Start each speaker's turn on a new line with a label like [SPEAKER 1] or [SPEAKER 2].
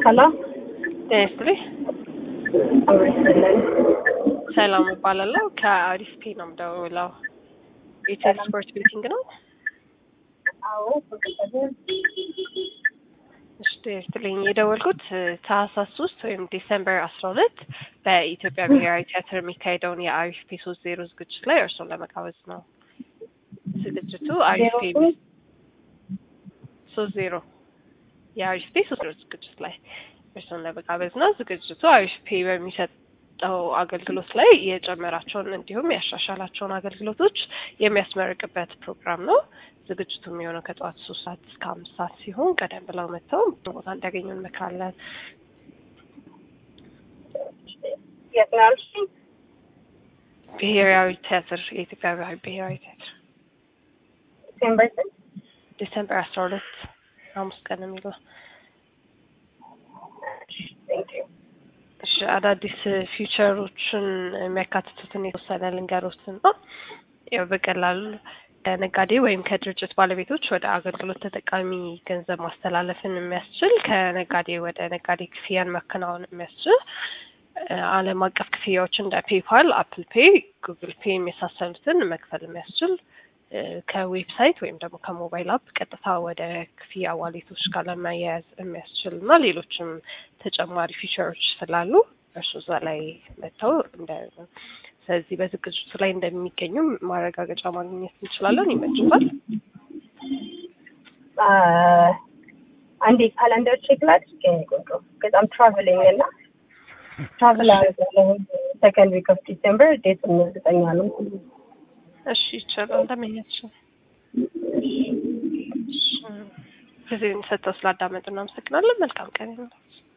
[SPEAKER 1] ሄሎ
[SPEAKER 2] ጤና ይስጥልኝ። ሰላም እባላለሁ። ከአሪፍ ፔ ነው የምደውለው። ኢትዮ ስፖርት ቤቲንግ ነው።
[SPEAKER 1] አዎ
[SPEAKER 2] እሺ ጤና ይስጥልኝ። የደወልኩት ታህሳስ ሶስት ወይም ዲሰምበር አስራ ሁለት በኢትዮጵያ ብሔራዊ ቲያትር የሚካሄደውን የአሪፍ ፔ ሶስት ዜሮ ዝግጅት ላይ እርሶን ለመጋበዝ ነው። ዝግጅቱ አሪፍ ፔ ሶስት ዜሮ የአሪፍ ፔ ሶስት ዜሮ ዝግጅት ላይ እርሶን ለመጋበዝ ነው። ዝግጅቱ አሪፍ ፔ በሚሰጠው አገልግሎት ላይ የጨመራቸውን እንዲሁም ያሻሻላቸውን አገልግሎቶች የሚያስመርቅበት ፕሮግራም ነው። ዝግጅቱ የሚሆነው ከጠዋት ሶስት ሰዓት እስከ አምስት ሰዓት ሲሆን ቀደም ብለው መጥተው ቦታ እንዲያገኙ እንመክራለን።
[SPEAKER 1] የት ነው ያልሽኝ?
[SPEAKER 2] ብሔራዊ ቲያትር የኢትዮጵያ ብሔራዊ ቲያትር
[SPEAKER 1] ዲሴምበር ስንት?
[SPEAKER 2] ዲሰምበር አስራ ሁለት ሐሙስ ቀን የሚለው
[SPEAKER 1] ቴንክ ዩ
[SPEAKER 2] እሺ አዳዲስ ፊውቸሮችን የሚያካትቱትን የተወሰነ ልንገሮትን ነው። ያው በቀላሉ ከነጋዴ ወይም ከድርጅት ባለቤቶች ወደ አገልግሎት ተጠቃሚ ገንዘብ ማስተላለፍን የሚያስችል ከነጋዴ ወደ ነጋዴ ክፍያን ማከናወን የሚያስችል ዓለም አቀፍ ክፍያዎች እንደ ፔፓል፣ አፕል ፔይ፣ ጉግል ፔይ የመሳሰሉትን መክፈል የሚያስችል ከዌብሳይት ወይም ደግሞ ከሞባይል አፕ ቀጥታ ወደ ክፍያ ዋሌቶች ጋር ለማያያዝ የሚያስችል እና ሌሎችም ተጨማሪ ፊቸሮች ስላሉ እርሱ እዛ ላይ መጥተው እንደ ስለዚህ በዝግጅቱ ላይ እንደሚገኙ ማረጋገጫ ማግኘት እንችላለን። ይመችባል።
[SPEAKER 1] አንዴ ካላንደር ቼክ ላድርግ። የእኔ ቆንጆ በጣም ትራቨሊንግ እና ትራቨል አደርጋለሁ ሰከንድ ዊክ ኦፍ ዲሴምበር ዴት እርግጠኛ ነው።
[SPEAKER 2] እሺ ይቻላል። እንደምኛችን ጊዜን ሰጥተው ስላዳመጡ እናመሰግናለን። መልካም ቀን ይሁንላችሁ።